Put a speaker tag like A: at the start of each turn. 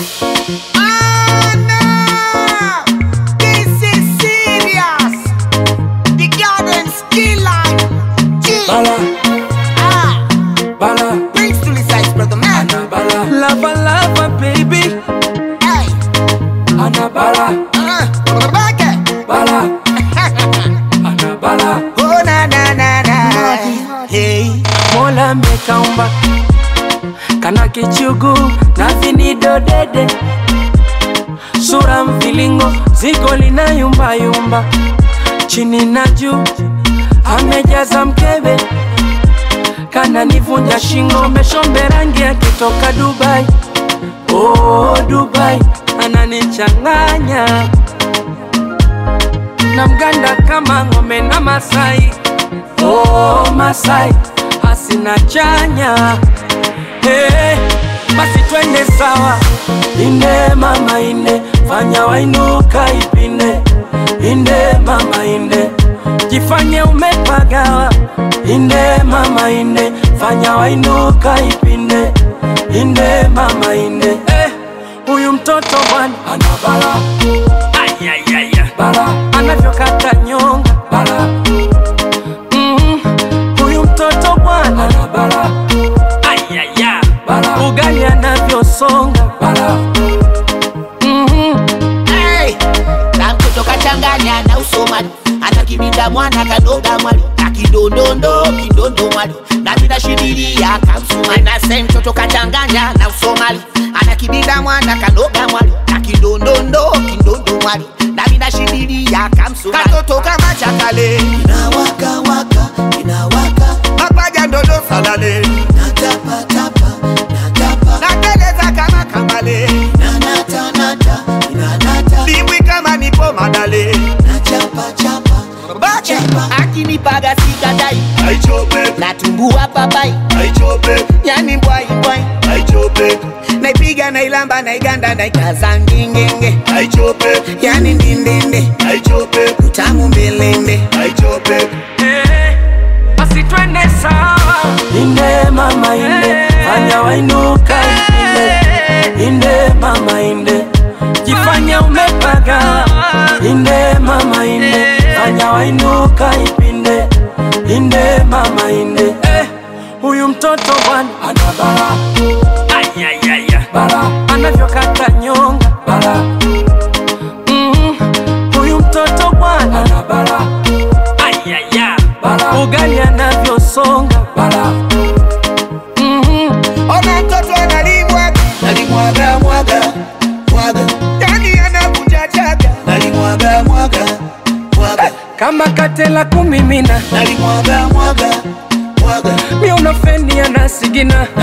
A: Ah, no! This is serious. The garden skill line. G.
B: Bala,
A: Ah,
B: bala,
A: brings to the size, brother man.
B: ana bala, lava lava baby,
A: Hey,
B: ana bala,
A: uh, brother Baka.
B: bala, ana bala.
A: Oh, na, na, na, na. Hey.
B: Mola amekaumba kana kichugu na vinido dede, sura mvilingo, zigo lina yumba yumba, chini na juu amejaza mkebe, kana nivunja shingo, meshombe rangi akitoka Dubai. Oh, Dubai ananichanganya na mganda kama ng'ombe na Masai. Oh, Masai hasina chanya hey, basi twende sawa, inde mama inde, fanya wainuka ipinde, inde mama inde, jifanye umepagawa, inde mama inde, fanya wainuka ipinde, inde mama inde eh, huyu mtoto bwana ana bala, ayayaya bala, anavyokata nyonga bala Mm, huyu mtoto bwana ana bala ayaya bala ugali anavyosonga bala Mhm.
A: Hey, na mtoto kachanganya na usomali anakibinda mwana kadoga mwali akidondondo kidondo mwali na bila shidilia kamsuma nase mtoto kachanganya na usomali anakibinda mwana kadoga mwali akidondondo kidondo mwali na bila shidilia kamsuma katoto kama chakale
C: inawaka waka inawaka
A: mapaja ndodo salale
C: natapa tapa natapa
A: nateleza kama kambale
C: nanata nata inanata
A: dimbwi kama nipo madale
C: nachapa chapa
A: bache akinipaga sikadai
C: aichope
A: natumbua papai
C: aichope
A: yani mbwai mbwai
C: aichope
A: naipiga nailamba naiganda naikaza ngingenge
C: aichope
A: yani ndindinde
C: aichope
A: utamu mbelende
C: aichope
B: Eh, basi twende sawa inde mama inde fanya wainuka inde inde mama inde jifanye umepagawa inde mama inde fanya wainuka ipinde inde mama inde eh, huyu mtoto bwana ana bala ayayaya bala anavyokata nyonga bala mm, huyu mtoto bwana ana bala ayaya bala ugali anavyosonga bala Mhm.
A: ona mtoto analimwaga
C: nalimwaga mwaga mwaga
A: yani anakunja chaga
C: nalimwaga mwaga mwaga
B: kama katela kumimina
C: nalimwaga mwaga mwaga
B: miunofeni anasigina